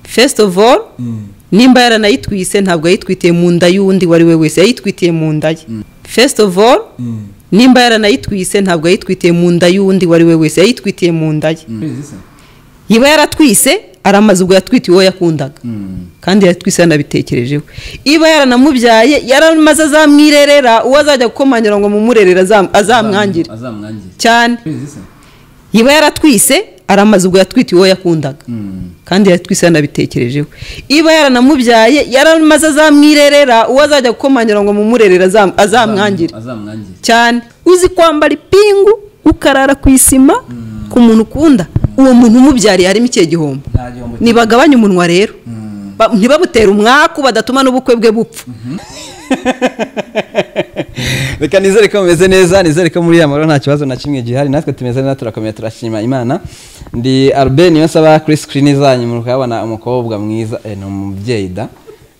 fesite ofu oru nimba yaranayitwise ntabwo yayitwitiye mu nda y'uwundi uwo ari we wese yayitwitiye mu nda ye fesite ofu oru nimba yaranayitwise ntabwo yayitwitiye mu nda y'uwundi uwo ari we wese yayitwitiye mu nda ye iba yaratwise ari amaze ubwo yatwitiye uwo yakundaga kandi yatwise yanabitekerejeho iba yaranamubyaye yaramaze azamwirerera uwo azajya gukomanyira ngo mumurerere azam- azamwangire azamwangire cyane iba yaratwise ari amaze ubwo yatwitiye uwo yakundaga kandi yatwise yanabitekerejeho iba yaranamubyaye yaramaze azamwirerera uwo azajya gukomanyira ngo mumurerere azam- azamwangire azamwangire cyane uzi kwambara ipingu ukarara ku isima ku muntu ukunda uwo muntu umubyariye harimo ikihe gihombo nta gihombo ntibagabanye umunwa rero Ba- ntibabutere umwaku badatuma n'ubukwe bwe bupfa reka nizere ko mumeze neza nizere ko muri amaro nta kibazo na kimwe gihari natwe tumeze neza turakomeye turashima imana ndi albert niyo nsaba kuri sikirini zanyu muri kuhabona umukobwa mwiza eh, ni umubyeyi da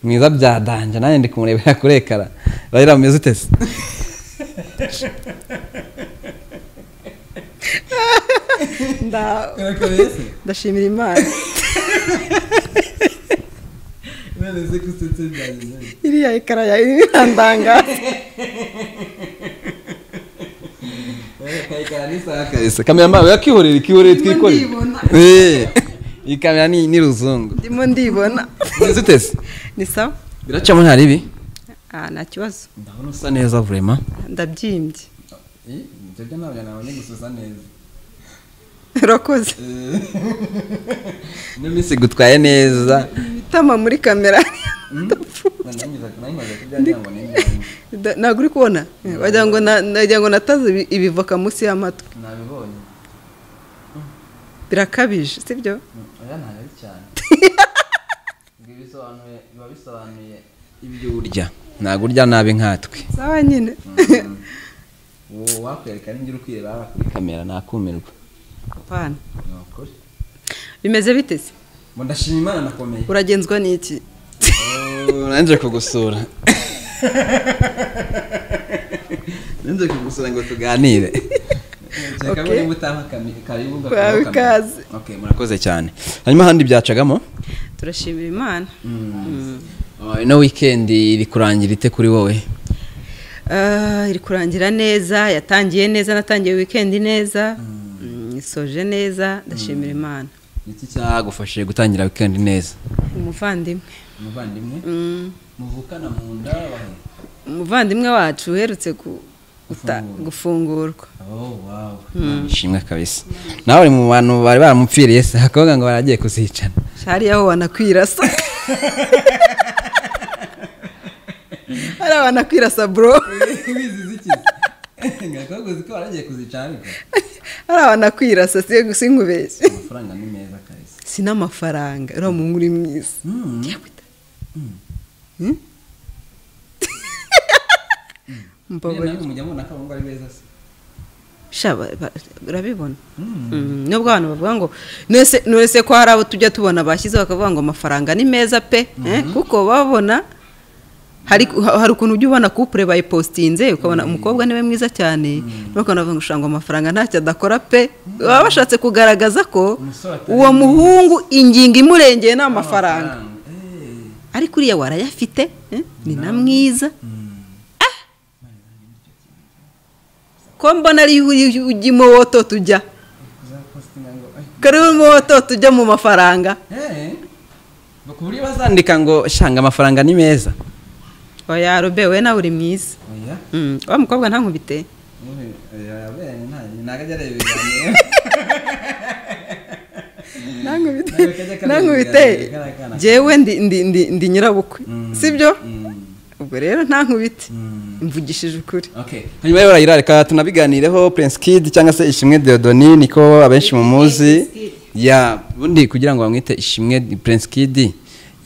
mwiza byadanje nanjye ndi kumurebera kuri ekara rayira mumeze utese ndashimira imana iriya ekara yawe irandangaza kamera mbawe yakihorera ikihorere twikorera ndibona. Eh, iyi kamera ni ni ruzungu ndimo ndibona mumeze utese ni sawa biracamo ntari ibi Ah, nta kibazo ndabona usa neza vurema ndabyimbye ibyo byo ntabwo nabonye gususa neza urakoze ino minsi gutwaye neza itama muri kamera Da- ntabwo uri kubona wagira ngo na- nagira ngo nataze ibi- ibivoka munsi y'amatwi nabibonye birakabije sibyo oya ntayo cyane ngo bisobanuye biba bisobanuye ibyo urya ntabwo urya nabi nkatwe sawa nyine wowe wakwereka n'ibyo uri kwireba kuri kamera nakumirwa apana ni ukuri bimeze bite se ngo ndashima imana nakomeye uragenzwa n'iki nanjye kugusura nanjye kugusura ngo tuganire Okay. niba utaha kami- karibu ngo Wawe tugaho kamera. ikaze. Okay, murakoze cyane hanyuma ahandi byacagamo turashimira imana Oh, ino weekend iri kurangira ite kuri wowe Ah, iri kurangira neza yatangiye neza natangiye wikendi neza Mm, isoje neza ndashimira imana iki cyagufashije gutangira weekend neza umuvandimwe umuvandimwe Mm, muvukana mu nda umuvandimwe wacu uherutse ku- guta- Gufungurwa. gufungurwa ishimwe kabisa nawe uri mu bantu bari baramupfiriye se akavuga ngo baragiye kuzicana hariya ho wanakwirasa hariya wanakwirasa bro wizize iki ngakaguzi ko baragiye kuzicana ariko hariya wanakwirasa si sinkubeshye amafaranga ni meza kabisa sinamafaranga uriya muhungu uri mwiza Mbabarira. mujya mubona ko abahungu ari beza se sha ba- ba- urabibona Mm, nubwo abantu bavuga ngo nese nese ko hari abo tujya tubona bashyize bakavuga ngo amafaranga ni meza pe eh, kuko babona hari hari ukuntu ujya ubona kupure bayipositinze ukabona umukobwa niwe mwiza cyane bakabona bavuga ngo "Usha ngo amafaranga ntacyo adakora pe baba bashatse kugaragaza ko Umusore atari uwo muhungu ingingo imurengeye ni amafaranga Amafaranga. Eh, ariko uriya warayafite eh, ni na mwiza ko mbona ari ujya imowoto tujya uzapostinga ngo "Ay, kari imowoto tujya mu mafaranga eh." Ngo ku buryo bazandika ngo shanga amafaranga ni meza oya robe we nawe uri mwiza oya Mm, wa mukobwa ntankubite ntankubite jewe ndi ndi ndi ndi nyirabukwe sibyo ubwo rero ntankubite mvugishije ukuri hanyuma rero rayira reka tunabiganireho prince kid cyangwa se ishimwe deodoni niko abenshi mumuzi ya ubundi kugira ngo bamwite ishimwe Di- prince kid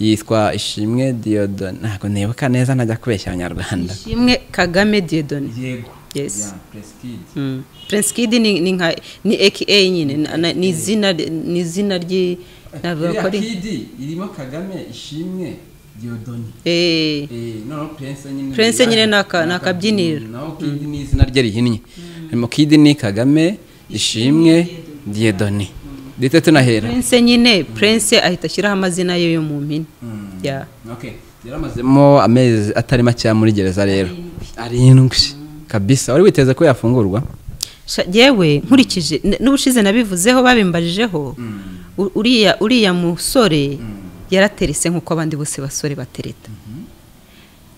yitwa ishimwe deodoni ntabwo nibuka neza ntajya kubeshya abanyarwanda ishimwe kagame diedoni yego Yes. Ya, prince kid Mm. prince kid ni ni nka ni aka nyine na- na- ni izina ni izina ry'i navuga ko ari irimo kagame ishimwe deodoni Eh, noneho prince nyine Prince nyine ni aka- ni akabyiniro. naho kid ni izina rye rihinnye harimo kid ni kagame ishimwe diedoni ndetse tunahera prince nyine prince ahita ashyiraho amazina ye yo mu mpine ya Okay. yari amazemo amezi atari makeya muri gereza rero arindwi kabisa wari witeze ko yafungurwa Sha- yewe nkurikije n- n'ubushize nabivuzeho babimbajijeho u- uriya uriya musore yaraterese nk'uko abandi bose basore batereta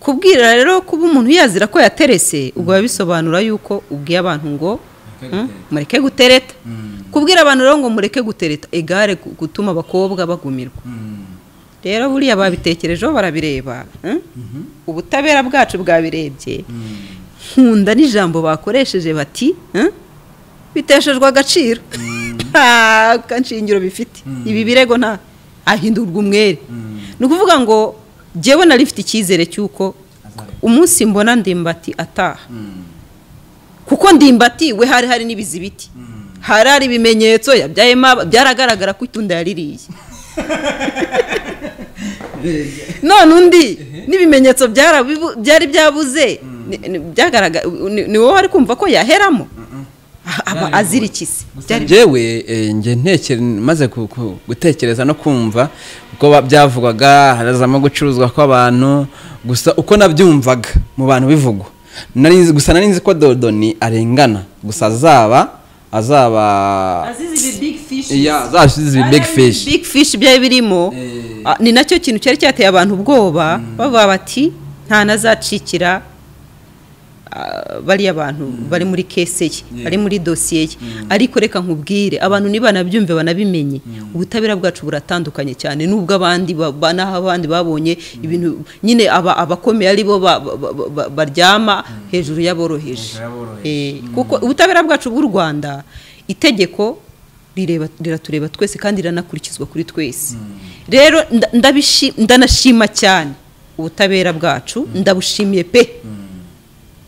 kubwira rero kuba umuntu yazira ko yaterese ubwo biba bisobanura yuko ubwiye abantu ngo Mureke "Hmm, gutereta." mureke gutereta kubwira abantu rero ngo mureke gutereta igare gu- gutuma abakobwa bagumirwa rero buriya babitekerejeho barabireba eh? ubutabera bwacu bwabirebye nkunda n'ijambo bakoresheje bati eh? biteshejwe agaciro nta nshingiro bifite ibi birego nta ahindurwa umwere ni ukuvuga ngo jyewe nari mfite icyizere cy'uko umunsi mbona ndimbati ataha kuko ndimbati we hari hari n'ibizibiti hari hari ibimenyetso yabyayemo aba- byaragaragara ko itunda yaririye none undi n'ibimenyetso byarabibu- byari byabuze ni- ni- byagaragara ni- ni wowe wari kumva ko yaheramo aba azirikise gusa Byari- njyewe eh, njye ntekere maze ku- ku- gutekereza no kumva uko ba- byavugwaga harazamo gucuruzwa kw'abantu gusa uko nabyumvaga mu bantu bivugwa Nari nzi- gusa nari nzi ko dodoni arengana gusa azaba azaba ya zasize ibi big fish big fish byari birimo Eh. ah, ni nacyo kintu cyari cyateye abantu ubwoba bavuga bati nta nazacikira ah, bariya bantu bari muri kese ye bari muri dosiye ye ariko reka nkubwire abantu nibanabyumve banabimenye ubutabera bwacu buratandukanye cyane n'ubwo abandi ba- ba- n'aho abandi babonye ibintu nyine aba- abakomeye ari bo ba- ba- ba- ba- baryama hejuru y'aboroheje Hejuru y'aboroheje. Eh, kuko ubutabera bwacu bw'u rwanda itegeko rireba- riratureba twese kandi riranakurikizwa kuri twese rero nda- ndabishi- ndanashima cyane ubutabera bwacu ndabushimiye pe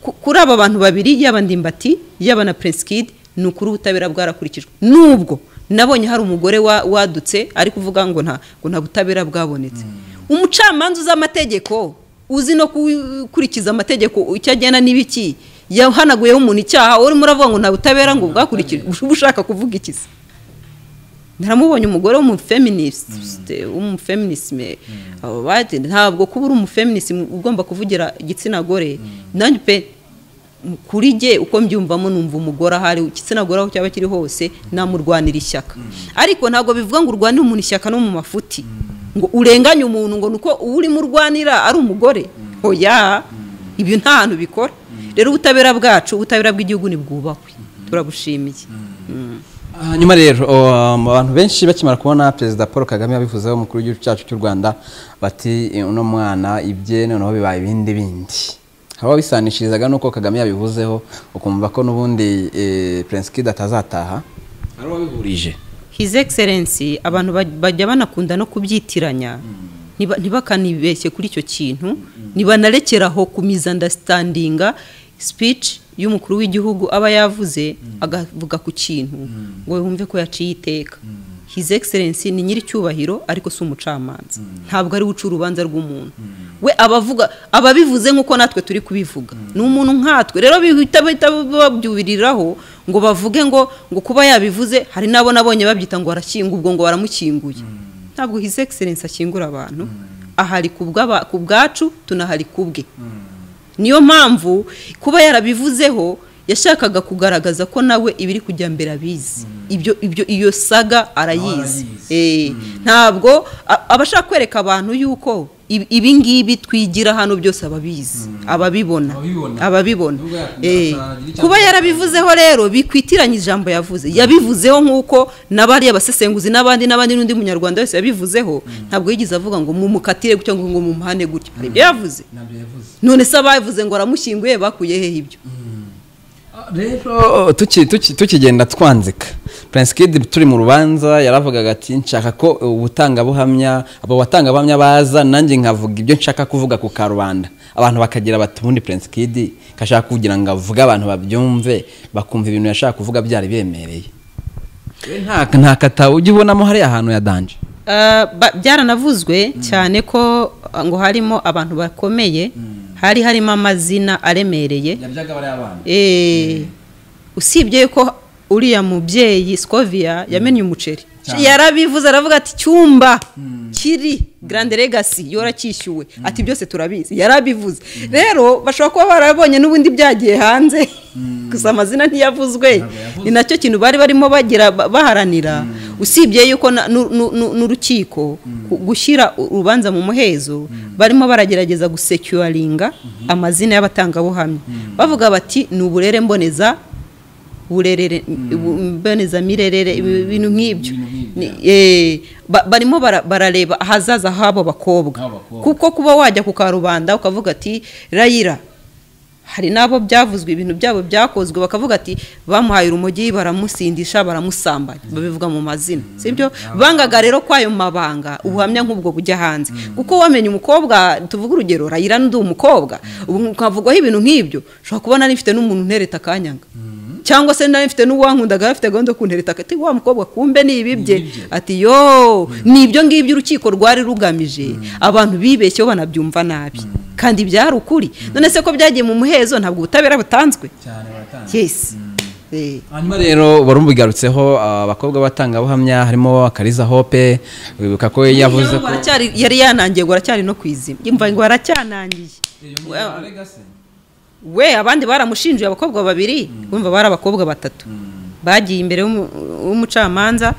Ku- kuri aba bantu babiri yaba ndimbati yaba na prince kid ni ukuri ubutabera bwarakurikijwe nubwo nabonye hari umugore wa- wadutse ari kuvuga ngo nta ngo nta butabera bwabonetse umucamanza uzi amategeko uzi no gukurikiza amategeko icyo agena n'ibiki yahanaguyeho umuntu icyaha urimo uravuga ngo nta butabera ngo bwakurikijwe uba ushaka kuvuga ikizi naramubonye umugore w'umufeministe w'umufeminisme abo bati ntabwo kuba uri umufeministe ugomba kuvugira igitsina gore nanjye pe kuri jye uko mbyumvamo numva umugore ahari igitsina gore aho cyaba kiri hose namurwanira ishyaka ariko ntabwo bivuga ngo urwanire umuntu ishyaka no mu mafuti ngo urenganye umuntu ngo nuko uwo urimo urwanira ari umugore oya ibyo nta hantu bikora rero ubutabera bwacu ubutabera bw'igihugu ntibwubahwe turabushimiye Ah, nyuma rero oh, um, abantu benshi bakimara kubona perezida paul kagame yabivuzeho umukuru w'igihugu cyacu cy'u rwanda bati "Eh, uno mwana ibye noneho bibaye ibindi bindi hari ababisanishirizaga n'uko kagame yabivuzeho ukumva ko n'ubundi eh, prince kid atazataha hari uwabihurije his excellency abantu baj- bajya banakunda no kubyitiranya ntiba- ntibakanibeshye kuri icyo kintu nibanarekeraho ku misunderstandinga speech y'umukuru w'igihugu aba yavuze agavuga ku kintu ngo yumve ko yaciye iteka his excellency ni nyiricyubahiro ariko si umucamanza ntabwo ari we uca urubanza rw'umuntu we abavuga ababivuze nk'uko natwe turi kubivuga ni umuntu nkatwe rero bihita bahita babyubiriraho ngo bavuge ngo ngo kuba yabivuze hari n'abo nabonye babyita ngo arashyinga ubwo ngo baramukinguye ntabwo his excellency ashyingura abantu ahari ku bw'aba- ku bwacu tunahari ku bwe niyo mpamvu kuba yarabivuzeho yashakaga kugaragaza ko nawe ibiri kujya mbere abizi ibyo ibyo iyo saga arayizi Eh, ntabwo a- aba ashaka kwereka abantu yuko ibi- ibi ngibi twigira hano byose ababizi ababibona Ababibona. ababibona Nubwo yakomeza Eh, akagira icyo kuba avuga. yarabivuzeho rero bikwitiranye ijambo yavuze yabivuzeho nk'uko n'abariya basesenguzi n'abandi n'abandi n'undi munyarwanda wese yabivuzeho ntabwo yigeze avuga ngo mumukatire gutya ngo ngo mumuhane gutya hari ibyo yavuze nabyo yavuze none se abavuze ngo aramushyinguye bakuye hehe ibyo rero tuki- tuki- tukigenda twanzika prince kid turi mu rubanza yaravugaga ati nshaka ko ubutangabuhamya abo batangabuhamya baza nanjye nkavuga ibyo nshaka kuvuga ku karubanda abantu bakagira bati ubundi prince kid kashaka kugira ngo avuge abantu babyumve bakumva ibintu yashaka kuvuga byari biremereye We nta nta katabo ujya ubonamo hariya hantu ya danje Uh, ba- byaranavuzwe cyane ko uh, ngo harimo abantu bakomeye hari harimo amazina aremereye yabyaga bariya bana Eh, usibye ko uriya mubyeyi scoviya yamennye umuceri yarabivuze aravuga ati cyumba kiri garande legasi yoracyishyuwe ati byose turabizi yarabivuze rero bashobora kuba barabonye n'ubundi byagiye hanze gusa amazina ntiyavuzwe ni nacyo kintu bari barimo bagira baharanira usibye yuko na- nu- nu- nu- n'urukiko ku- gushyira urubanza mu muhezo barimo baragerageza gusecuringa amazina y'abatangabuhamya bavuga bati ni uburere mboneza burerere bu- mbonezamirerere ibi- ibintu nk'ibyo Ni- eh, ba- barimo bara- barareba ahazaza h'abo bakobwa H'abo bakobwa. kuko kuba wajya ku karubanda ukavuga ati rayira hari n'abo byavuzwe ibintu byabo byakozwe bakavuga ati bamuhaye urumogi baramusindisha baramusambanya babivuga mu mazina sibyo bangaga rero kwayo mabanga ubuhamya nk'ubwo bujya hanze kuko wamenye umukobwa tuvuga urugero rayira n'undi umukobwa ubu ukavugwaho ibintu nk'ibyo ushobora kubona nifite n'umuntu untereta akanyanga cyangwa se nari mfite n'uwankundaga afite gahunda yo kuntereta ati wa mukobwa kumbe ni ibi bye ati yo ni ibyo ngibyo urukiko rwari rugamije abantu bibeshyeho banabyumva nabi kandi byari ukuri none se ko byagiye mu muhezo ntabwo ubutabera butanzwe cyane baratanze yes Eh. hanyuma rero warumbigarutseho abakobwa b'abatangabuhamya harimo kariza hope wibuka ko yavuze Ngo ko aracyari- yari yanangiye ngo aracyari no ku izima yumva ngo aracyanangiye we abandi baramushinjuye abakobwa babiri wumva bari abakobwa batatu bagiye imbere y'umu- y'umucamanza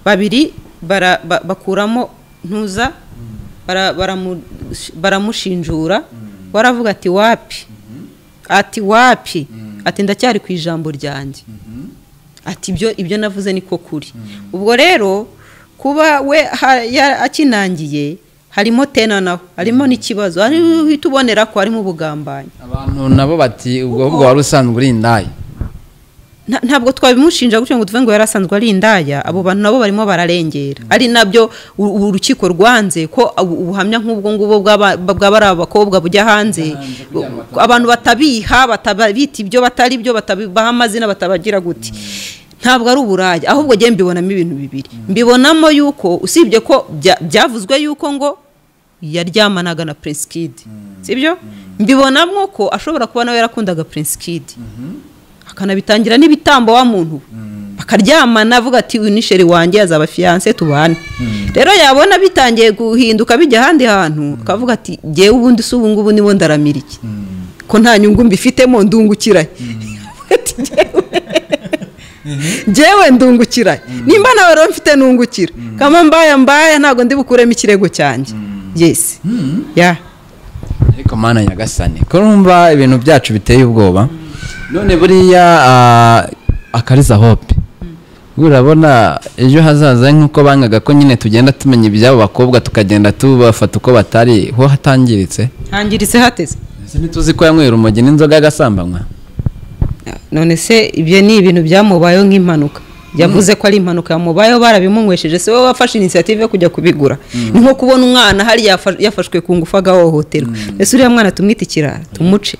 babiri bara- ba- bakuramo ntuza bara- baramu- baramushinjura waravuga ati wapi ati wapi ati ndacyari ku ijambo ryanjye ati ibyo ibyo navuze niko kuri ubwo rero kuba we ha- ya- akinangiye harimo tena nawe harimo n'ikibazo ari uhita ubonera ko harimo ubugambanyi abantu nabo bati ubwo ahubwo wari usanzwe uri indaya Nta- ntabwo twabimushinja gutyo ngo tuve ngo yari asanzwe ari indaya abo bantu nabo barimo bararengera ari nabyo u- u- urukiko rwanze ko ubu- ubuhamya nk'ubwo ngubwo bw'aba- bw'aba ari abakobwa bujya hanze abantu batabiha batabita ibyo batari byo batabibaha amazina batabagira gute ntabwo ari uburaya ahubwo njyewe mbibonamo ibintu bibiri mbibonamo yuko usibye ko bya- byavuzwe yuko ngo yaryamanaga na Prince Kid sibyo mbibonamo ko ashobora kuba nawe yarakundaga Prince Kid akanabitangira n'ibitambo wa muntu we. bakaryamana avuga ati uyu ni sheri wanjye azaba fiyanse tubane rero yabona bitangiye guhinduka bijya ahandi hantu akavuga ati jyewe ubundi si ubu ngubu nibo ndaramira iki ko nta nyungu mbifitemo ndungukirahe Ati, "Jyewe- jyewe ndungukirahe nimba nawe rero mfite nungukira kama mbaya mbaya ntabwo ndi bukuremo ikirego cyanjye yesi ya ariko mana nyagasane ko numva ibintu byacu biteye ubwoba none buriya ah, akariza hope urabona ejo hazaza nk'uko bangaga ko nyine tugenda tumenya iby'abo bakobwa tukagenda tubafata uko batari ho hatangiritse hangiritse hateze ese ntituzi ko yanywera urumogi n'inzoga agasambanywa none se ibyo ni ibintu byamubayeho nk'impanuka yavuze ko ari impanuka yamubayeho barabimunywesheje se wowe wafashe inisiyative yo kujya kubigura ni nko kubona umwana hariya yafa- yafashwe ku ngufu agahohoterwa ese uriya mwana tumwite ikirara tumuce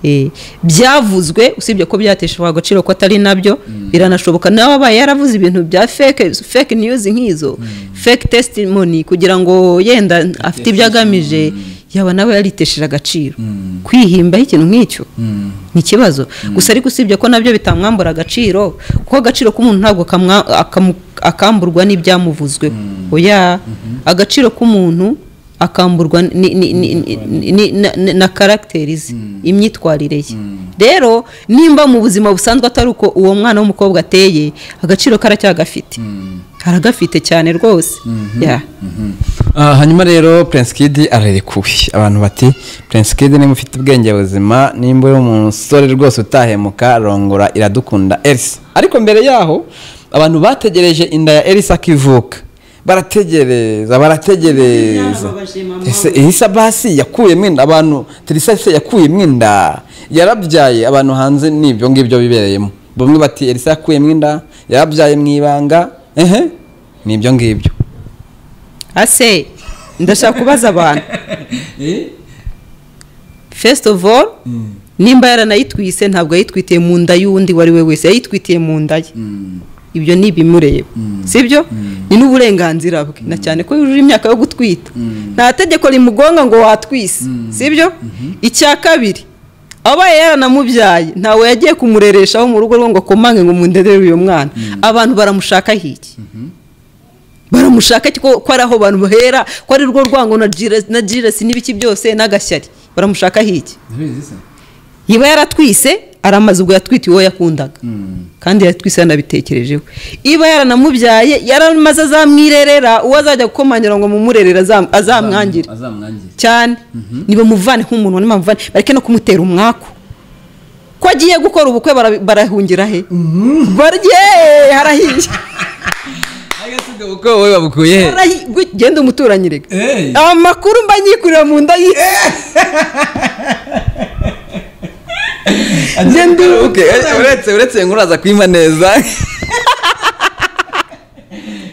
Eh, byavuzwe usibye ko byateshejwe agaciro ko atari nabyo biranashoboka nawe abaye yaravuze ibintu bya fake fake news nk'izo fake testimony kugira ngo yenda afite ibyo agamije yaba nawe yaritesheje agaciro kwihimbaho ikintu nk'icyo ni ikibazo gusa ariko usibye ko nabyo bitamwambura agaciro kuko agaciro k'umuntu ntabwo kamwa- akamu- akamburwa n'ibyamuvuzwe oya agaciro k'umuntu akamburwa ni- ni- ni- ni- ni- na- na- na karagiteri ze imyitwarire ye rero nimba mu buzima busanzwe atari uko uwo mwana w'umukobwa ateye agaciro karacyagafite aragafite cyane rwose Ya. Ah, hanyuma rero prince kid ararekuwe abantu bati prince kid niba ufite ubwenge buzima nimba uri umusore rwose utahemuka rongora iradukunda elisa ariko mbere yaho abantu bategereje inda ya elisa akivuka barategereza barategereza Yarababaje mama ese elisa basi yakuyemo inda abantu terisa se yakuyemo inda yarabyaye abantu hanze n'ibyo ngibyo bibereyemo bamwe bati elisa yakuyemo inda yarabyaye mu ibanga ehe ni ibyo ngibyo ase ndashaka kubaza abantu first of all nimba yaranayitwise ntabwo yayitwitiye mu nda y'undi uwo ari we wese yayitwitiye mu nda ye ibyo ni ibimureba sibyo ni n'uburenganzira bwe na cyane ko yujuje imyaka yo gutwita nta tegeko rimugonga ngo watwise sibyo icya kabiri abaye yaranamubyaye ntawe yagiye kumurereshaho mu rugo rwe ngo akomange ngo mundedere uyu mwana abantu baramushakaho iki baramushaka ko ko ari aho bamuhera ko ari rwo rwango na jiresi na jiresi n'ibiki byose n'agashyari baramushaka hiki ndabizi se iba yaratwise ari amazi ubwo yatwite uwo yakundaga kandi yatwise yanabitekerejeho iba yaranamubyaye yaramaze azamwirerera uwo azajya gukomanyira ngo mumurerere azam- azamwangire azamwangire cyane nibamuvane nk'umuntu nibamuvane bareke no kumutera umwaku ko agiye gukora ubukwe bara- barahungira he barye harahiye ariko si ubwo bukwe wowe babukuye he Harahi- gwe- genda umuturanyi reka Hey. amakuru mba nyikurira mu nda ye Genda uru- Okay, uretse uretse inkuru aza kwima neza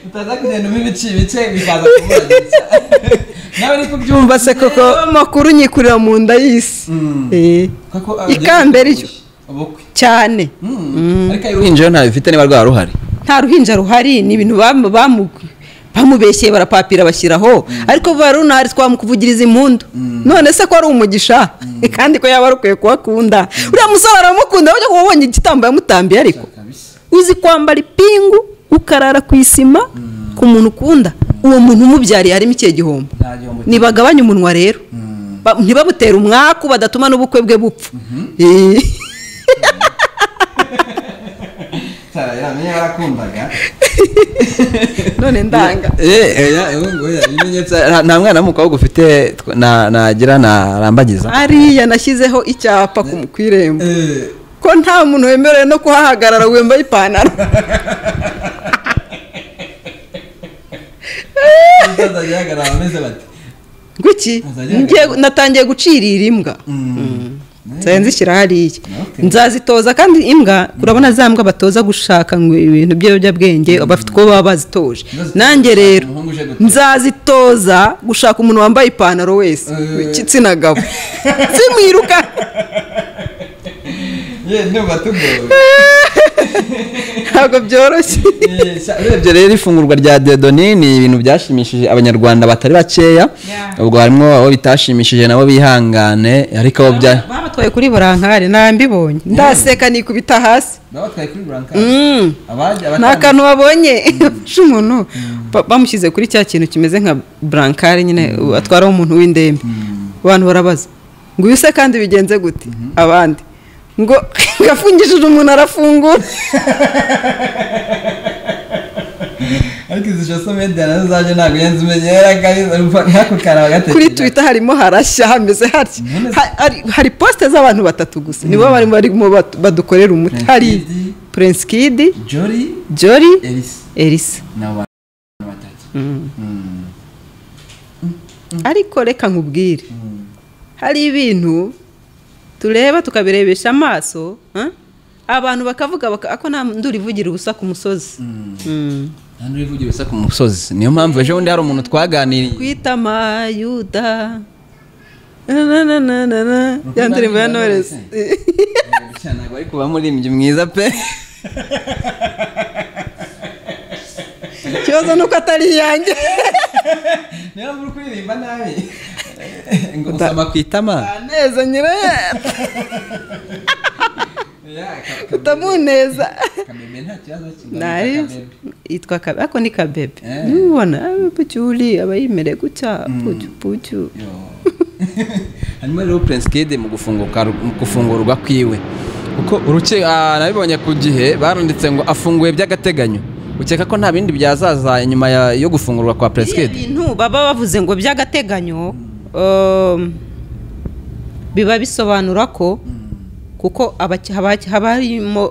utaza kugenda umpa ibice ibice bikaza kumuragitsa nawe ariko byumva se koko amakuru nyikurira mu nda y'isi Mm. Eh. koko Ikambere ryo. ubukwe cyane Mm. ariko ayo uruhinja ntayo bifite niba rwaba ruhari nta ruhinja ruhari ni ibintu bamu- bamu- bamubeshyeye barapapira bashyiraho ariko vuba runari twamukuvugiriza impundu none se ko ari umugisha kandi ko yaba arukwiye kuhakunda uriya musore aramukunda wajya kuba ubonye igitambo yamutambiye ariko kabisa uzi kwambara ipingu ukarara ku isima ku muntu ukunda uwo muntu umubyariye harimo ikihe gihombo nta gihombo kirimo. ntibagabanye umunwa rero Mm. Ba- ntibabutere umwaku badatuma n'ubukwe bwe bupfa Eh. Tara yaramenye barakundaga none ndanga Eh, oya, ubu ngubu oya, ibimenyetso- nta- nta mwana w'umukobwa ufite tw- na- nagira narambagiza hariya nashyizeho icyapa ku ku irembo Eh, ko nta muntu wemerewe no kuhahagarara wembaye ipantaro utazajya ahagarara bameze bate guki Azajya Ngiye- natangiye gucirira imbwa Mm. nzajya nzishyira hariya Okay. nzazitoza kandi imbwa urabona za mbwa batoza gushaka ngo ibintu by'ibiyobyabwenge bafite uko baba bazitoje Ntibazitoze nanjye gushaka rero umuhungu uje gutora. nzazitoza gushaka umuntu wambaye ipantaro wese Eh. igitsina gabo zimwiruka Ye, ndumva tugowe ntabwo byoroshye Eh, sha- urebye rero ifungurwa rya diyodoni ni ibintu byashimishije abanyarwanda batari bakeya ubwo harimo abo bitashimishije nabo bihangane ariko abo bya babatwaye kuri burankari nambibonye ndaseka nikubita hasi babatwaye kuri Mm. abajya ni akantu babonye bafashe umuntu ba- bamushyize kuri cya kintu kimeze nka burankari nyine atwaraho umuntu w'indembe abantu barabaza ngo uyu se kandi bigenze gute abandi ngo ngo afungishije umuntu arafungura ariko izi social media nazo zaje ntabwo yenze umenyera kabisa urumva ntako karawe gatekereje kuri twitter harimo harashya hameze hatya None- Ha- hari- hari posite z'abantu batatu gusa nibo barimo barimo batu- badukorera umuti Prince hari Kid. prince kidi Jolly jori Elisa elisa ni abantu batatu Mm. ariko reka nkubwire hari ibintu tureba tukabirebesha amaso ah? abantu bakavuga baka- ako nta nduri ivugira ubusa ku musozi Mm. nta n'uri uvugira ubusa ku musozi niyo mpamvu ejo bundi hari umuntu twaganiriye kwita amayuda na na na na na ya ndirimbo ya noresi ntabwo ari kuba muririmbyi mwiza pe ikibazo ni uko atari iyanjye niyo mpamvu uri kuririmba nabi ngo usama ku itama aneza nyirayo utamuneza kameme nta kibazo Nari- yitwa kabe ako ni kabebe Eh. nubona bucyuri aba yimereye gutya bucyu bucyu hanyuma rero prince kid mu gufunguka mu gufungurwa kwiwe kuko uruke ah, nabibonye ku gihe baranditse ngo afunguye by'agateganyo ukeka ko nta bindi byazaza inyuma ya- yo gufungurwa kwa prince biriya kid bintu baba bavuze ngo by'agateganyo um, biba bisobanura ko kuko abaki- haba haba harimo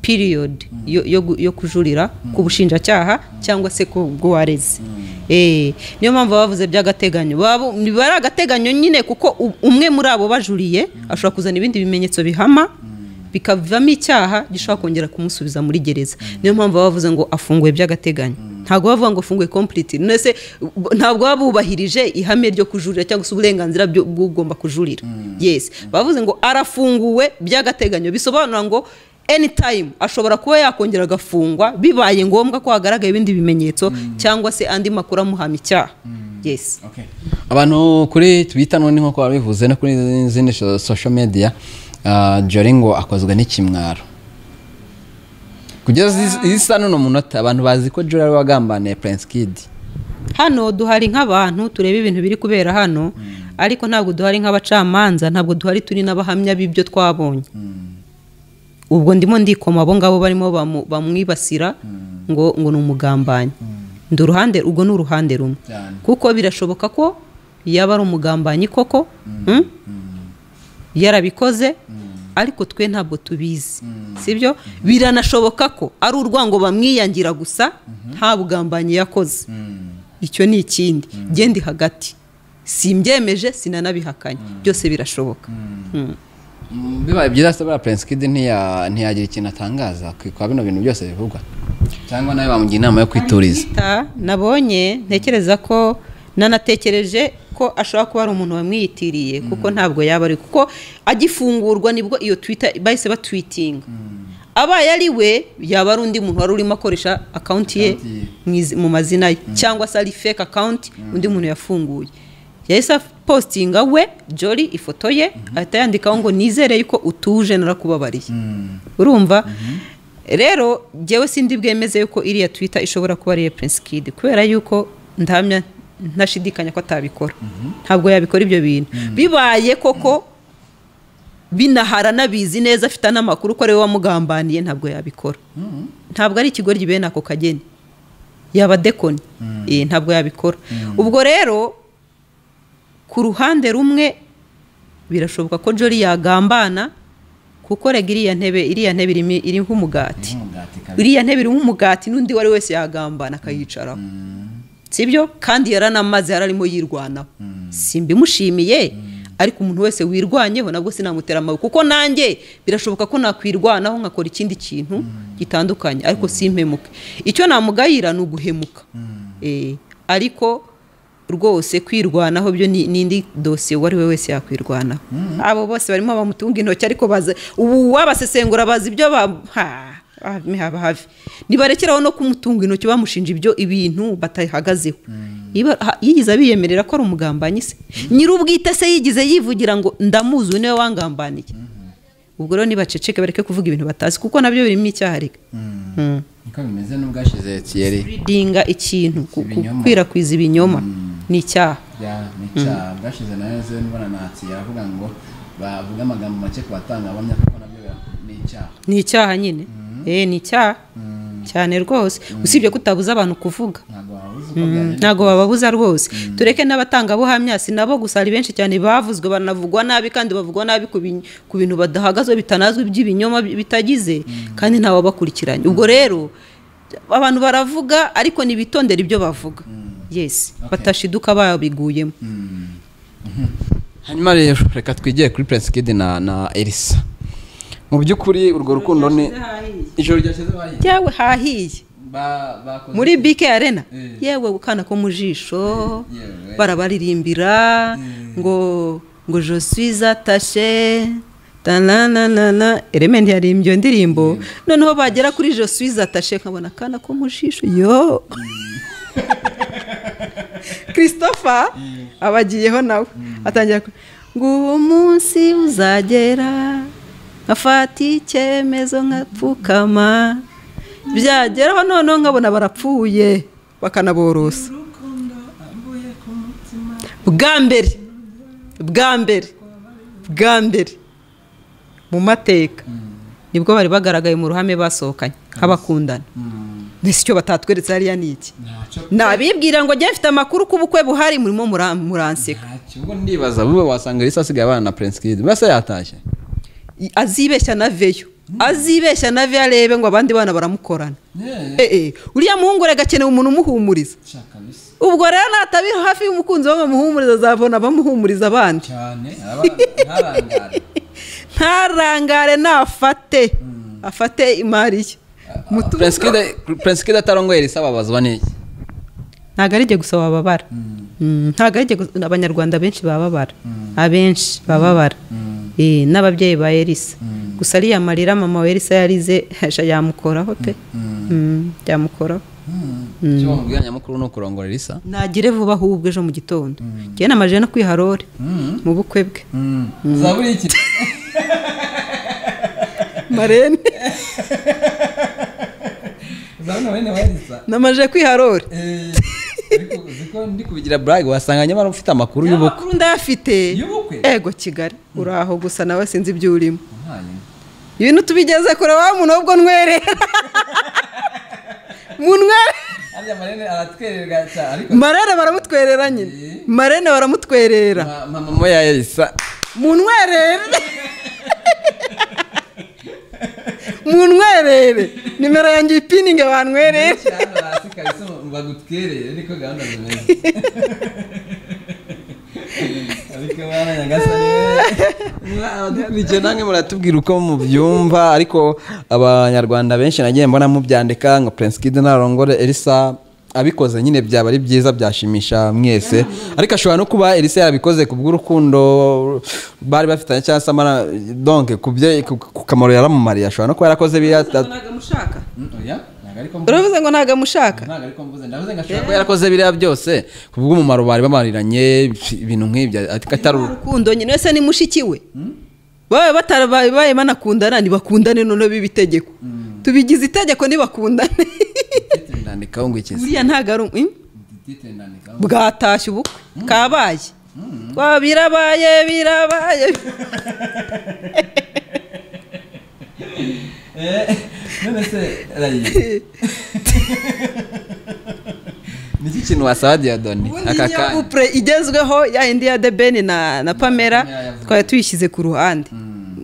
piriyodi yo- yo gu- yo kujurira ku bushinjacyaha cyangwa se ku bw'uwareze Eh, niyo mpamvu baba bavuze by'agateganyo Baba bu- biba ari agateganyo nyine kuko u- umwe muri abo bajuriye ashobora kuzana ibindi bimenyetso bihama bikavamo icyaha gishobora kongera kumusubiza muri gereza niyo mpamvu baba bavuze ngo afunguye by'agateganyo ntabwo bavuga ngo afunguye kompuriti none se b- ntabwo baba bubahirije ihame ryo kujurira cyangwa se uburenganzira byo- bw'ugomba kujurira yes bavuze ngo arafunguwe by'agateganyo bisobanura ngo anytime ashobora kuba yakongera agafungwa bibaye ngombwa ko hagaragaye ibindi bimenyetso cyangwa se andi makuru amuhama icyaha yes abantu kuri twita none nk'uko babivuze no kuri izindi so- social media ah, Jolly ngo akozwe n'ikimwaro kugeza izi isa n'uno munota abantu bazi ko jura ari wagambaniye prince kid hano duhari nk'abantu tureba ibintu biri kubera hano ariko ntabwo duhari nk'abacamanza ntabwo duhari turi n'abahamya b'ibyo twabonye ubwo ndimo ndikoma abo ngabo barimo bamu- bamwibasira ngo ngo ni umugambanyi ndi uruhande ubwo ni uruhande rumwe Cyane. kuko birashoboka ko yaba ari umugambanyi koko mm? yarabikoze ariko twe ntabwo tubizi sibyo biranashoboka ko ari urwango bamwiyangira gusa nta bugambanyi yakoze icyo ni ikindi genda hagati simbyemeje sinanabihakanye byose birashoboka Mm. Mm, bibaye byiza se buriya prince kid ntiya- ntiyagira ikintu atangaza ku- kwa bino bintu byose bivugwa cyangwa nawe bamugira inama yo kwituriza Ta, nabonye ntekereza ko nanatekereje ko ashobora kuba ari umuntu wamwiyitiriye kuko ntabwo yaba ari kuko agifungurwa nibwo iyo twita bahise batwitinga abaye ari we yaba ari undi muntu wari urimo akoresha akawunti ye Account ye. mu izi- mu mazina ye cyangwa se ari fake akawunti undi muntu yafunguye yahise apostinga we jori ifoto ye ahita yandikaho ngo nizere yuko utuje narakubabariye urumva rero njyewe sindi bwemeze yuko iriya twita ishobora kuba ariyo prince kid kubera yuko ndahamya ntashidikanya ko atabikora ntabwo yabikora ibyo bintu bibaye koko binahara anabizi neza afite n'amakuru ko ariwe wamugambaniye ntabwo yabikora ntabwo ari ikigoryi bene ako kageni yaba dekoni Eh, ntabwo yabikora ubwo rero ku ruhande rumwe birashoboka ko jori yagambana kuko rega iriya ntebe iriya ntebe irimo- iriho umugati iriya ntebe irimo umugati n'undi uwo ari we wese yagambana akayicaraho sibyo kandi yaranamaze yararimo yirwanaho simbimushimiye ariko umuntu wese wirwanyeho nabwo sinamutera amabuye kuko nanjye birashoboka ko nakwirwanaho nkakora ikindi kintu gitandukanye ariko simpemuke icyo namugayira ni uguhemuka Eh, ariko rwose kwirwanaho byo ni ni indi dosiye uwo ari we wese yakwirwanaho abo bose barimo bamutunga intoki ariko baza ubu wabasesengura bazi ibyo ba ha- ah, me haba havi ntibarekeraho no kumutunga intoki bamushinja ibyo ibintu batahagazeho Iba- ha- yigeze abiyemerera ko ari umugambanyi se nyir'ubwite se yigize yivugira ngo ndamuzi uyu niwe wangambaniye ubwo rero nibaceceke bareke kuvuga ibintu batazi kuko nabyo birimo icyaha reka Mm. niko bimeze n'ubwashize kiyeri Spreadinga ikintu ku- ku- Ibinyoma. gukwirakwiza ibinyoma ni icyaha nicyaha bwashize nayo ze n'ibonanatsi yaravuga ngo bavuga amagambo make ku batangabuhamya kuko nabyo ni icyaha ni icyaha nyine Eh, ni icyaha cyane rwose usibye ko utabuza abantu kuvuga ntabwo wabuze uko byagenda ntabwo bababuza rwose tureke n'abatangabuhamya si nabo gusa hari benshi cyane bavuzwe banavugwa nabi kandi bavugwa nabi ku bin- ku bintu badahagazwe bitanazwi by'ibinyoma bi- bitagize kandi ntawabakurikiranye ubwo rero abantu baravuga ariko ntibitondere ibyo bavuga yesi batashiduka babiguyemo hanyuma rero reka twigire kuri prince kid na na elisa mu by'ukuri urwo rukundo ni ijoro ryashize bahiye byawe hahiye Ba- bakoze- muri bike arena Eh. yewe gukana ko mu jisho Eh, yewe. barabaririmbira ngo ngo joswiza tashe tananana ereme ntiyarimbye iyo ndirimbo noneho bagera kuri joswiza tashe nkabona akana ko mu jisho yo christopher aba agiyeho nawe atangira ku- ngo uwo munsi uzagera nkafata icyemezo nkapfukama byageraho noneho nkabona barapfuye bakanaborosa bwa mbere bwa mbere bwa mbere mu mateka nibwo bari bagaragaye mu ruhame basohokanye nk'abakundana mbese icyo batatweretse hariya ni iki ntacyo nabibwira ngo njye mfite amakuru ku bukwe buhari murimo mura- muranseka ntacyo ubwo ndibaza buba wasanga elisa asigaye abana na prince kid mbese yatashye I- azibeshya na veyo azibeshya na veyo arebe ngo abandi bana baramukorana Eh, eh, uriya muhungu rero agakeneye umuntu umuhumuriza ubwo rero natabi hafi y'umukunzi we bamuhumuriza azabona abamuhumuriza abandi cyane ntarangara ntarangare nafate afate imari ye Mutu- prince kid prince kid atarongoye elisa babazwa n'iki ntabwo ari igihe gusa wababara Mm, ntabwo ari igihe gusa abanyarwanda benshi bababara abenshi bababara Eh, n'ababyeyi ba elisa gusa ariya marira mama wa elisa yarize hejuru yamukoraho pe Mm, byamukoraho icyo bamubwira nyamukuru ni ukurongora elisa nagire vuba ahubwo ejo mu gitondo njyewe namajije no kwiharore mu bukwe bwe za buri iki marene uzabona bene wayisa namaje kwiharora ariko ndi kubigira burage wasanga nyamara ufite amakuru y'ubukwe amakuru ndayafite Y'ubukwe? ego kigali uri aho gusa nawe sinzi ibyo urimo Ntayo. ibintu tubigeze kure wa muntu ahubwo nwerera munwere harya marene aratwererwa cyane ariko marene baramutwerera nyine marene baramutwerera ma- mama moya yayisa munwerere munwerere nimero yanjye ipininge bantwerere hano hasi kabisa ngo bagutwerere niko gahunda zimeze ariko bana nyagasani mwa abadukurikiye namwe muratubwira uko mubyumva ariko abanyarwanda benshi nagiye mbona mubyandika nka prince kid narongore elisa abikoze nyine byaba ari byiza byashimisha mwese ariko ashobora no kuba elisa yarabikoze ku bw'urukundo bari bafitanye cyangwa se amara donke ku byo- ku- ku kamaro yaramumariye ashobora no kuba yarakoze biriya Mm, oya, ntabwo ariko mvuze. uravuze ngo ntabwo amushaka Ntabwo ariko mvuze, ndavuze ngo ashobora kuba yarakoze biriya byose ku bw'umumaro bari bamariranye ibintu nk'ibyo ariko atari urukundo. urukundo nyine wese ni mushiki we babaye batarabaye babaye banakundana ntibakundane noneho biba itegeko tubigize itegeko ntibakundane Titre ndandikaho ngo iki se? buriya ntabwo ari um- im- Titre ndandikaho. bwatashye ubukwe kabaye Kwa birabaye birabaye Eh, none se Rayi. Ni iki kintu wasaba Diadoni ubundi aka niyo kanya? couple igezweho ya yindi ya debeni na na pamela Pamela yavuze. twari tuyishyize ku ruhande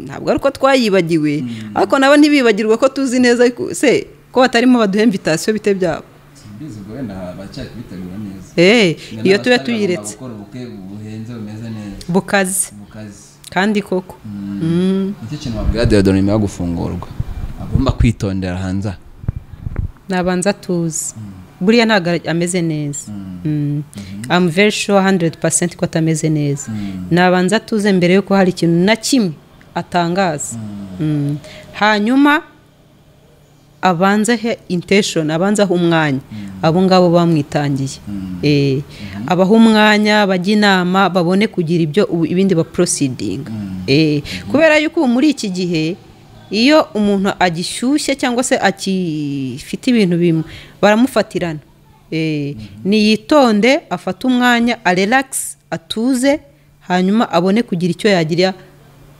ntabwo ari uko twayibagiwe ariko nabo ntibibagirwe ko tuzi neza ko- se ko batarimo baduha invitation bite byabo Simbizi ubwo wenda baracyari kubitegura neza. Eh, Njye iyo n'abatari tuba bagomba tuyiretse gukora ubukwe buhenze bumeze neza bukaze mu kazi. kandi koko Nicyo kintu wabwira Diodon nyuma yo gufungurwa. Agomba kwitondera hanze. aha. nabanza tuzi buriya ntabwo ara- ameze neza Mm. I'm very sure 100% ko atameze neza nabanza tuze mbere yuko hari ikintu na kimwe atangaza Mm. hanyuma abanze he intention abanze ahe umwanya abo ngabo bamwitangiye Eh, abaha umwanya bajya inama babone kugira ibyo ubu- ibindi ba proceeding Eh, kubera yuko ubu muri iki gihe iyo umuntu agishyushye cyangwa se akifite ibintu bimwe baramufatirana Eh, niyitonde afate umwanya arelakisi atuze hanyuma abone kugira icyo yagira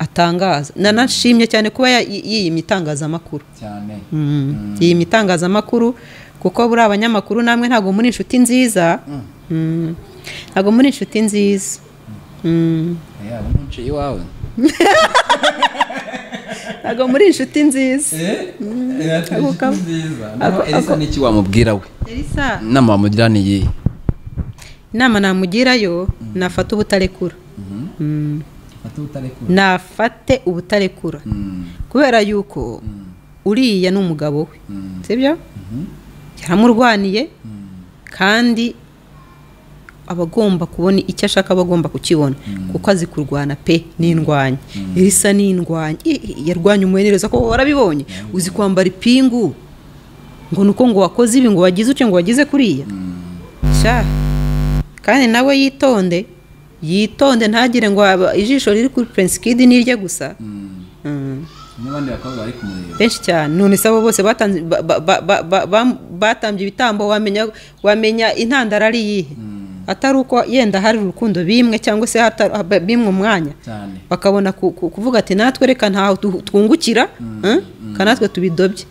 atangaza nanashimye cyane kuba ya- yi- yiyimye itangazamakuru cyane iyi mitangazamakuru kuko buri abanyamakuru namwe ntabwo muri inshuti nziza Mm. ntabwo muri inshuti nziza Mm. yaba ntuciye iwawe ntabwo muri inshuti nziza Ako eee kamo. nziza Ako- naho elisa ako- n'iki wamubwira we elisa inama wamugira ni iyihe inama namugirayo nafate ubutarekura Mm. fata ubutarekura nafate ubutarekura kubera yuko uriya ni umugabo we sibyo yaramurwaniye kandi aba agomba kubona icyo ashaka aba agomba kukibona kuko azi kurwana pe n'indwanya irisa n'indwanya I- i- yarwanya umuhenereza ko warabibonye uzi kwambara ipingu ngo ni uko ngo wakoze ibi ngo wagize utyo ngo wagize kuriya sha kandi nawe yitonde yitonde ntagire ngo aba- ijisho riri kuri prince kid nirye gusa Mm. n'abandi bakobwa bari kumureba benshi cyane none se abo bose batanze- ba- ba- ba- ba- ba- ba- batambye ibitambo wamenya wamenya intandaro ari iyihe atari uko yenda hari urukundo bimwe cyangwa se hatari- haba- bimwe umwanya cyane bakabona ku- ku- kuvuga ati natwe reka ntaho tu- twungukira eh, ka natwe tubidobye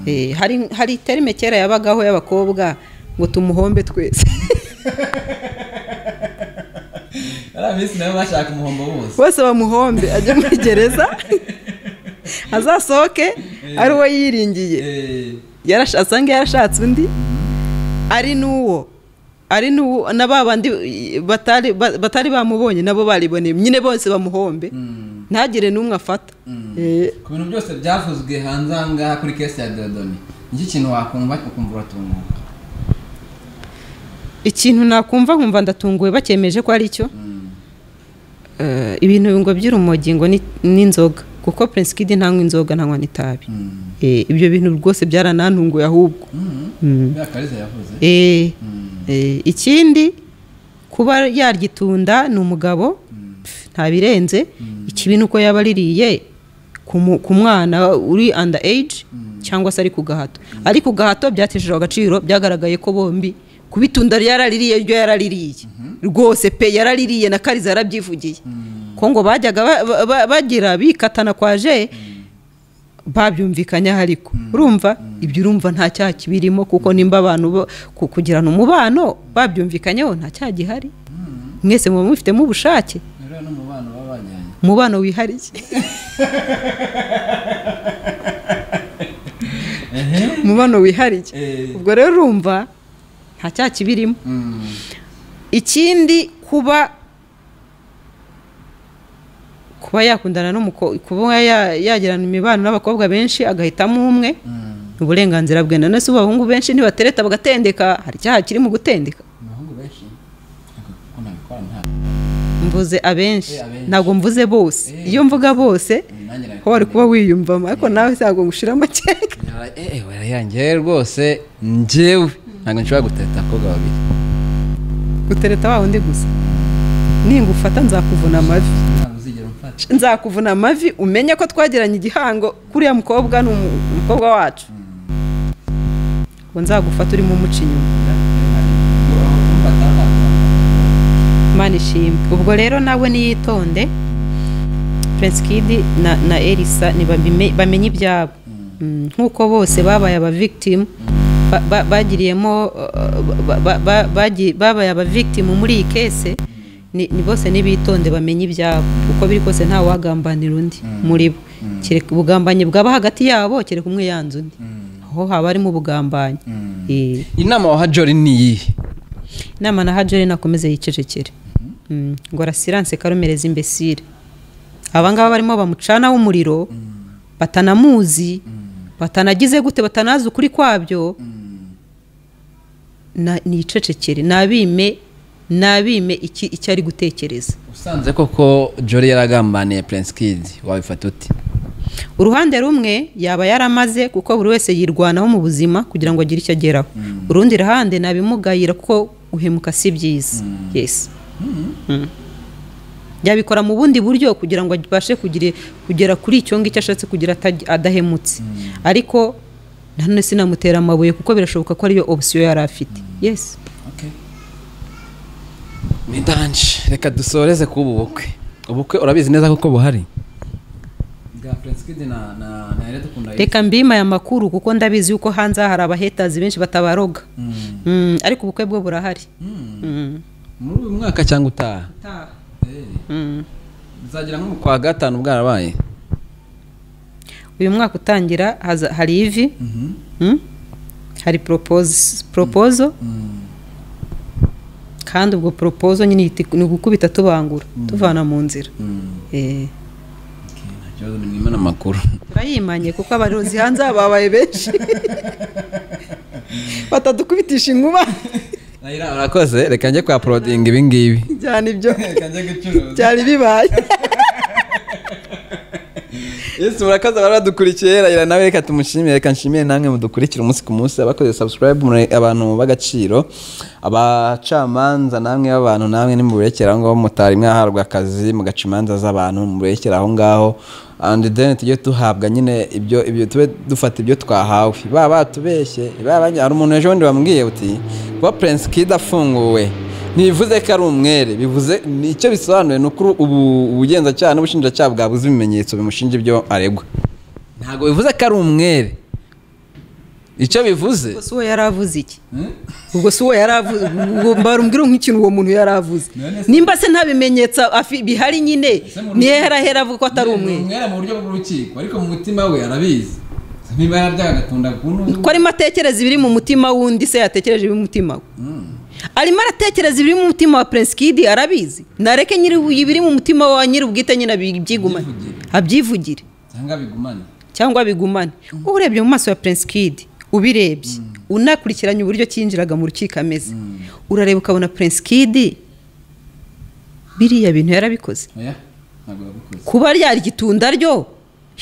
Eh, hari hari terime kera yabagaho y'abakobwa ngo tumuhombe twese ari abisi nabo bashaka umuhombo wose bose bamuhombe ajye muri gereza azasohoke ari we yiringiye Eee, Yarash- asange yarashatse undi ari n'uwo ari n'uwo na ba bandi batari ba- batari bamubonye nabo bariboneye nyine bose bamuhombe ntagire n'umwe afata Eh, ku bintu byose byavuzwe hanze aha ngaha kuri kesi ya dodoni nicyo kintu wakumva ukumva uratunguka ikintu nakumva nkumva ndatunguwe bakemeje ko ari cyo Eh, ibintu ngo by'urumogi ngo ni- n'inzoga kuko prince kid ntanywa inzoga ntanywa n'itabi Eh, ibyo bintu rwose byaranantunguye ahubwo Mm. bya kariza yavuze Eh, eh, ikindi kuba yarya itunda ni umugabo pf, ntabirenze ikibi ni uko yaba aririye ku mu- ku mwana uri under age cyangwa se ari ku gahato ari ku gahato byateshejwe agaciro byagaragaye ko bombi kubitunda ryaraririye ryo yaraririye rwose pe yaraririye na kariza yarabyivugiye ko ngo bajyaga ba- ba- ba- bagira bikatana kwa je babyumvikanyaho ariko urumva ibyo urumva nta cyaha kibirimo kuko nimba abantu bo- ku- kugirana umubano babyumvikanyeho nta cyaha gihari mwese muba mubifitemo ubushake rero n'umubano baba bajyanye umubano wihariye umubano wihariye Eh. ubwo rero urumva nta cyaha kibirimo Mm. ikindi kuba kuba yakundana n'umukobwa kuba ya- yagirana imibano n'abakobwa benshi agahitamo umwe Mm. ni uburenganzira bwe nanone se ubu abahungu benshi ntibatereta bagatendeka hari icyaha kiri mu gutendeka abahungu benshi ariko kuko nabikora nta mvuze abenshi Eh, abenshi. ntabwo mvuze bose Eh. iyo mvuga bose nanjye nabikora ho wari kuba wiyumvamo ariko nawe ntabwo ngushiramo keke eh warayangiye rwose njyewe ntabwo nshobora guteta abakobwa babiri gutereta wa wundi gusa ningufata nzakuvuna amavi ntabwo uzigera umfata nzakuvuna amavi umenye ko twagiranye igihango kuriya mukobwa ni umu- umukobwa wacu ngo nzagufata urimo umuca inyuma imana ishimwe ubwo rero nawe niyitonde prince kid na, na elisa ntibabime- bamenye ibyabo Mm, nk'uko bose babaye abavictimu bagiriyemo uh, ba- ba- ba- bagi- babaye abavictimu muri iyi kese ni ni bose nibitonde bamenye ibyabo uko biri kose nta wagambanira undi muri bo kereka ubugambanyi bwaba hagati yabo kereka umwe yanze undi aho haba harimo ubugambanyi Eh inama waha jori ni iyihe inama na hajore nakomeze yicecekere Mm, ngo arasiranse karumereza imbesire aba ngaba barimo bamucanaho umuriro batanamuzi batanagize gute batanazi ukuri kwabyo na- nicecekere nabime nabime iki icyo ari gutekereza usanze koko jori yaragambaniye prince kid wabifata uti uruhande rumwe yaba yaramaze kuko buri wese yirwanaho mu buzima kugira ngo agire icyo ageraho urundi ruhande nabimugayira kuko guhemuka si byiza yes Mm. yabikora mu bundi buryo kugira ngo abashe kugira- kugera kuri icyo ngicyo ashatse kugira ataj- adahemutse ariko nanone sinamutera amabuye kuko birashoboka ko ariyo opsiyo yari afite yes okay ni danje reka dusoreze kuba ubukwe ubukwe urabizi neza koko buhari bwa prince kid na na na rero dukunda reka mbima aya makuru kuko ndabizi yuko hanze aha hari abahetazi benshi batabaroga Mm. Mm, ariko ubukwe bwo burahari Mm. muri uyu mwaka cyangwa utaha Eh, Mm. bizagira nko mu kwa gatanu bwarabaye uyu mwaka utangira haza- hari ivi Mhm. mm? hari propose- propozo Mm. kandi ubwo propozo nyine ihita- ni ugukubita tubangura tuvana mu nzira Mm. Eh, Okay, nta kibazo ni nimwe n'amakuru turayimanye kuko abarozi hanze babaye benshi batadukubitisha inkuba nayira urakoze reka njye kwa porodinga ibi ngibi cyane ibyo kajya gucuruza byari bibaye yesu murakoze abari badukurikiye rayira nawe reka tumushimire reka nshimire namwe mudukurikira umunsi ku munsi abakoze subscribe muri abantu b'agaciro abacamanza namwe b'abantu namwe nimuburekera aho ngaho mutari mwaharwa akazi mugaca imanza z'abantu muburekera aho ngaho and then tujye duhabwa nyine ibyo ibyo tube dufata ibyo twahawe baba batubeshye baba hari umuntu ejo bundi bambwiye uti kuba prince kid afunguwe ntibivuze ko ari umwere bivuze ni icyo bisobanuye ni ukuri ubu ubugenzacyaha n'ubushinjacyaha bwabuze ibimenyetso bimushinja ibyo aregwa ntabwo bivuze ko ari umwere icyo bivuze ubwo si uwo yari avuze iki ubwo si uwo yari avuze ubwo mbarumbwira nk'ikintu uwo muntu yari avuze None se- nimba se nta bimenyetso afi- bihari nyine Ese mu niyo rukiko- yarahera avuga ko atari umwe umwera mu buryo bw'urukiko ariko mu mutima we arabizi niba yarabyaga agatunda ku ntugu ko arimo atekereza ibiri mu mutima w'undi se yatekereje ibiri mu mutima we arimo aratekereza ibiri mu mutima wa prince kid arabizi nareke nyiri ibiri mu mutima wa nyiri ubwite nyine abyigumane Abyivugire. abyivugire cyangwa bigumane cyangwa bigumane wowe urebye mu maso ya prince kid ubirebye unakurikiranye uburyo cyinjiraga mu rukiko ameze urareba ukabona prince kid biriya bintu yarabikoze oya ntabwo yabikoze kuba ryari igitunda ryo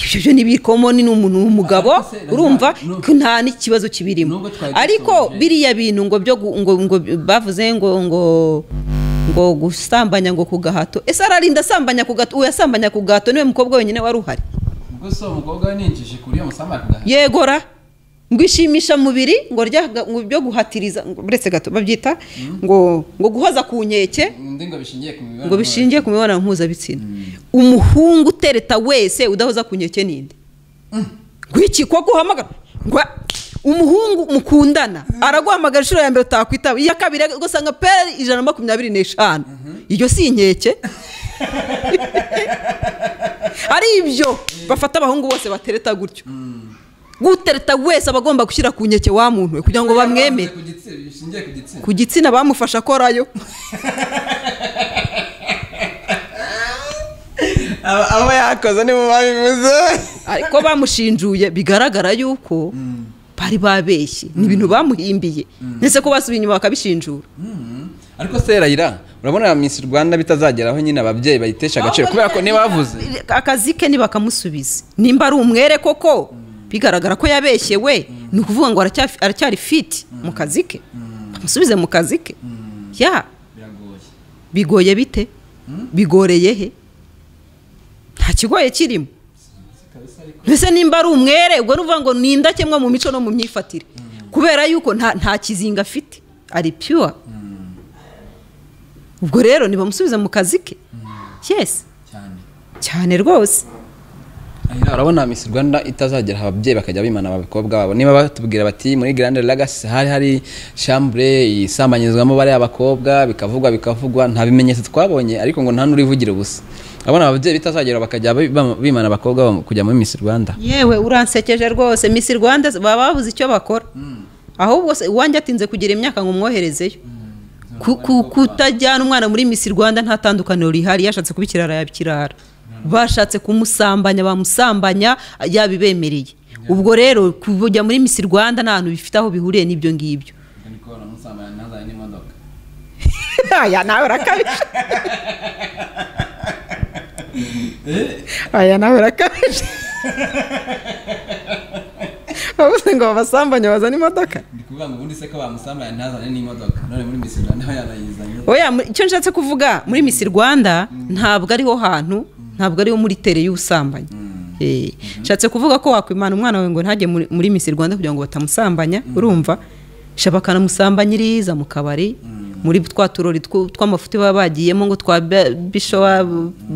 ibyo byo n'ibikomoni ni umuntu w'umugabo Ariko se, urumva nubwo- ko nta n'ikibazo kibirimo Nubwo twari ariko dusoje. biriya bintu ngo byo gu- ngo ngo bavuze ngo ngo ngo gusambanya ngo ku gahato ese ararinda asambanya ku gahato uwo yasambanya ku gahato niwe mukobwa wenyine wari uhari ubwo si umukobwa we ninjije kuri iyo musambi akagahana yegora ngo ishimisha mubiri ngo rya ngo byo guhatiriza ngo uretse gato babyita ngo ngo guhoza ku nkeke undi ngo bishingiye ku mibonano ngo bishingiye ku mibonano mpuzabitsina umuhungu utereta wese udahoza ku nkeke ninde ngo iki ko guhamagara ngo umuhungu mukundana araguhamagara inshuro ya mbere utakwitaba iya kabiri ugasanga pe ijana na makumyabiri n'eshanu iyo si inkeke ari ibyo bafata abahungu bose batereta gutyo gutereta wese aba agomba gushyira ku nkeke wa muntu we kugira ngo bamwemere Ku gitsina, bishingiye ku gitsina ku gitsina bamufasha akorayo aba aba yakoze niba babivuze ariko bamushinjuye bigaragara yuko bari babeshye ni ibintu bamuhimbiye ndetse ko basubiye inyuma bakabishinjura ariko se rayira urabona misi rwanda bitazageraho nyine ababyeyi bayitesha agaciro kubera ko niba bavuze akazi ke ntibakamusubiza nimba ari umwere koko bigaragara ko yabeshye we ni ukuvuga ngo aracyafi- aracyari fiti mu kazi ke bamusubize mu kazi ke ya biragoye bigoye bite bigoreye he nta kigoye kirimo mbese nimba ari umwere ubwo ni ukuvuga ngo ni indakemwa mu mico no mu myifatire kubera yuko nta nta kizinga afite ari piyuwa ubwo rero nibamusubize mu kazi ke yesi cyane cyane rwose Ahera, urabona misi rwanda itazagera ababyeyi bakajya bimana abakobwa babo niba batubwira bati muri grande legacy hari hari shambure isambanyirizwamo bariya bakobwa bikavugwa bikavugwa nta bimenyetso twabonye ariko ngo nta n'urivugira ubusa urabona ababyeyi bitazagera bakajya bi- bam- bimana abakobwa babo kujya muri misi rwanda yewe uransekeje rwose misi rwanda baba babuze icyo bakora ahubwo se uwanjye atinze kugira imyaka ngo umwoherezeyo Ku- ku- kutajyana umwana muri misi rwanda nta tandukaniro rihari yashatse kuba ikirara yaba ikirara bashatse kumusambanya bamusambanya yabibemereye ubwo rero kujya muri misi rwanda nta hantu bifite aho bihuriye n'ibyo ngibyo ubwo niko namusambana ntazanye n'imodoka aya nawe urakabije aya nawe urakabije bavuze ngo babasambanye bazane imodoka ndi kuvuga ngo ubundi se ko bamusambana ntazanye n'imodoka none muri misi rwanda nawe yarayizanye oya mu- icyo nshatse kuvuga muri misi rwanda ntabwo ariho hantu ntabwo ariho muri tere y'ubusambanyi Eh, nshatse kuvuga ko wakwimana umwana wawe ngo ntajye muri- muri misi rwanda kugira ngo batamusambanya urumva shaba akanamusambanyiriza mu kabari muri twa turori tw- tw'amafuti baba bagiyemo ngo twa ba- bishowa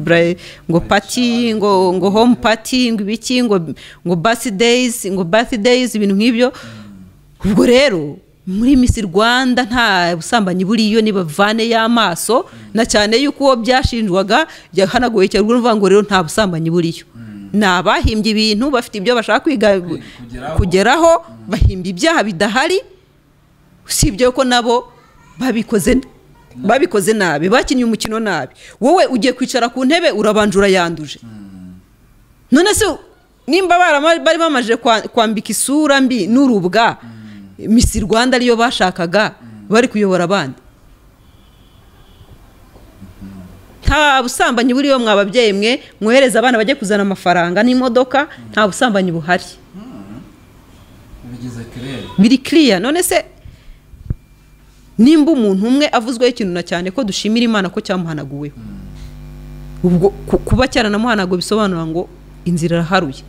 bra- ngo pati ngo ngo home pati ngo ibiki ngo ngo birthdays ngo birthdays ibintu nk'ibyo ubwo rero muri misi rwanda nta busambanyi buriyo nibavane y'amaso na cyane yuko uwo byashinjwaga byahanaguye cyane ubwo ni ukuvuga ngo rero nta busambanyi buriyo ni abahimbye ibintu bafite ibyo bashaka kwiga kugeraho. kugeraho bahimbye ibyaha bidahari usibye ko nabo babikoze babikoze nabi bakinnye umukino nabi wowe ugiye kwicara ku ntebe urabanje urayanduje none se nimba barama- bari bamajije kwa- kwambika isura mbi n'urubwa misi rwanda ariyo bashakaga bari kuyobora abandi nta busambanyi buriyo mwa babyeyi mwe mwohereza abana bajye kuzana amafaranga n'imodoka nta busambanyi buhari bigize kirere biri kiriya none se nimba umuntu umwe avuzweho ikintu na cyane ko dushimira imana ko cyamuhanaguweho ubwo ku- kuba cyaranamuhanaguwe bisobanura ngo inzira iraharuye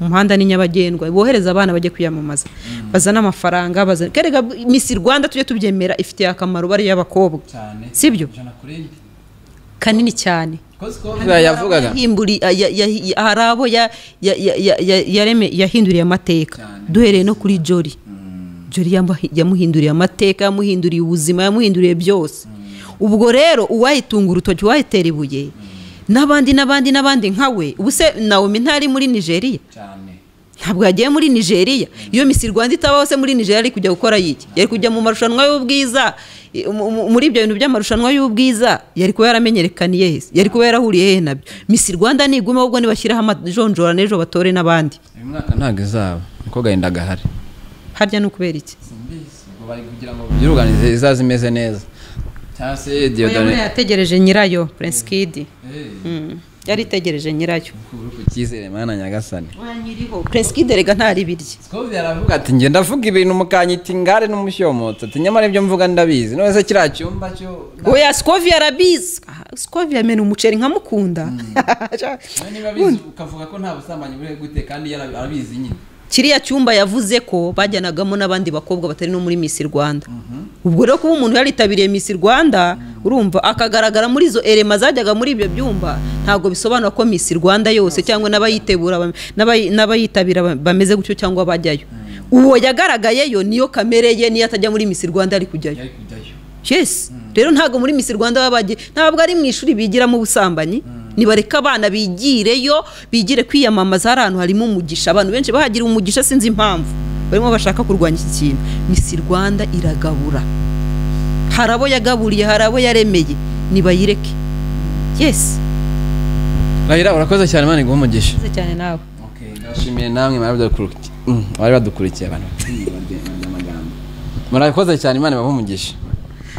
umuhanda ni nyabagendwa bohereza abana bajye kwiyamamaza bazane amafaranga bazane kerega misi rwanda tujye tubyemera ifitiye akamaro bariya bakobwa cyane Sibyo? ijana kuri rimwe kanini cyane kozi ko Hariya yavugaga Yahimburi- ya- ya- ya- hari abo ya- ya- ya- ya- ya- yareme- yahinduriye amateka Cyane. duhereye no kuri jori jori yamuhi- yamuhinduriye amateka yamuhinduriye ubuzima yamuhinduriye byose ubwo rero uwayitunga urutoki uwayitera ibuye n'abandi n'abandi n'abandi nka we ubu se nawomi ntari muri nigeria cyane ntabwo yagiye muri nigeria iyo misi rwanda itabaho se muri nigeria yari kujya gukora yiki yari kujya mu marushanwa y'ubwiza i- mu- mu- muri ibyo bintu by'amarushanwa y'ubwiza yari kuba yaramenyerekaniye he se? yari kuba yarahuriye he nabyo misi rwanda niguma ahubwo nibashyiraho amajonjora n'ejo batore n'abandi uyu mwaka ntabwo izaba umukobwa yenda agahari harya ni ukubera iki simbizi ubwo bari kugira ngo jya uruganize izaza imeze neza cyangwa se Oya, buriya diyodore yategereje nyirayo prince kid yari itegereje nyiracyo uri ku cyizere mana nyagasani wanyiriho peresikiderega ntaribirye Scovia aravuga Avuga ati njye ndavuga ibintu mukanyita ingare n'umushyomoto ati nyamara ibyo mvuga ndabizi none se kiriya cyumba cyo oya sikovi arabizi Ah, sikovi yamena umuceri nkamukunda nawe niba abizi ukavuga ko nta busambanyi buri gute kandi yarabi- arabizi nyine kiriya cyumba yavuze ko bajyanagamo n'abandi bakobwa batari no muri Miss Rwanda ubwo rero kuba umuntu yaritabiriye Miss Rwanda urumva akagaragara muri izo erema zajyaga muri ibyo byumba ntabwo bisobanura ko Miss Rwanda yose cyangwa n'abayitegura bam- n'abayi- n'abayitabira bam- bameze gutyo cyangwa bajyayo uwo yagaragayeyo niyo kamere ye niyo atajya muri Miss Rwanda ari kujyayo yari kujyayo yes rero ntabwo muri Miss Rwanda baba bagiye ntabwo ari mu ishuri bigiramo ubusambanyi nibareka abana bigireyo bigire kwiyamamaza hari ahantu harimo umugisha abantu benshi bahagira umugisha sinzi impamvu barimo bashaka kurwanya iki kintu Miss Rwanda iragabura hari abo yagaburiye hari abo yaremeye nibayireke yes Rahira urakoze cyane Imana iguhe umugisha Murakoze cyane nawe okay ndashimiye namwe mwari badukurikiye- mm, bari badukurikiye abantu bafite amagambo. murakoze cyane Imana ibahe umugisha